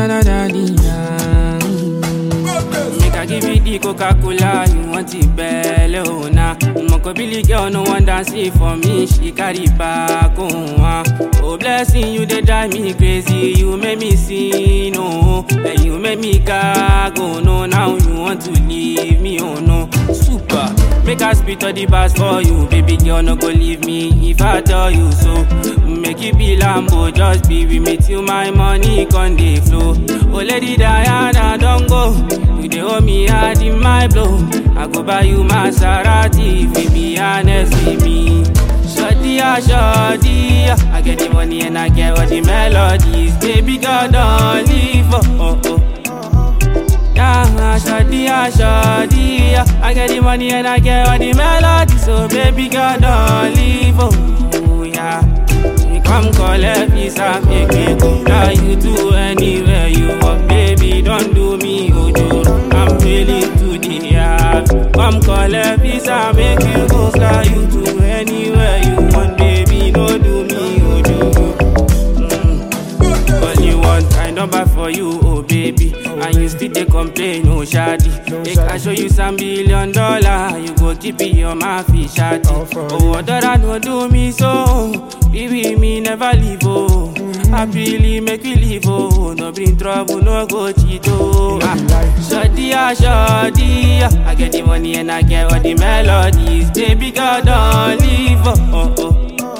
da da da di da. Make I give you the Coca-Cola, you want it belle, oh nah. Moko Billy girl, no one dance it for me, she carry back, oh ah. Oh blessing, you they drive me crazy, you make me sin, oh. And you make me gag, oh no, now you want to leave me, oh no. Super, make I spit all the bars for you, baby girl, no go leave me if I tell you so. Make it be Lambo, just be with me till my money con dey flow. Oh lady Diana, don't go. You dey owe me hard in my blow. I go buy you Maserati if you be honest with me. Shorty, ah, shorty, ah. I get the money and I get all the melodies. Baby girl, don't leave, oh, oh, oh. Yeah, shorty, ah, shorty, ah. I get the money and I get all the melodies. So baby girl, don't leave, oh, yeah. You come collect visa, make me go fly you to anywhere you want, baby. Don't do me ojoro. I'm willing to the yard. Come collect visa, make you go fly you to anywhere you want, baby. Don't do me ojoro. Mm. Only one kind number for you, oh baby. And you still dey complain, oh shadi. Make I show you some billion dollar, you go keep it on my fish shadi. Oh, other no do me so, baby me never leave oh. Happily make we live oh, no bring trouble, no go cheat oh. Ah, Shadi ah shadi ah, I get the money and I get all the melodies. Baby girl don't leave oh oh. oh.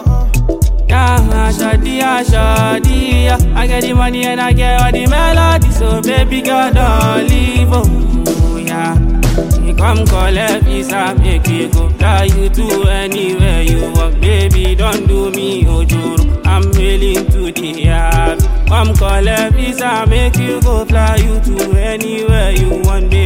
Yeah, shawty, ah, shawty, ah. I get the money and I get all the melody, so baby girl don't leave, oh, yeah. You come collect visa, make you go fly you to anywhere you want, baby. Don't do me ojoro, I'm willing to the yard. Come collect visa, make you go fly you to anywhere you want, baby.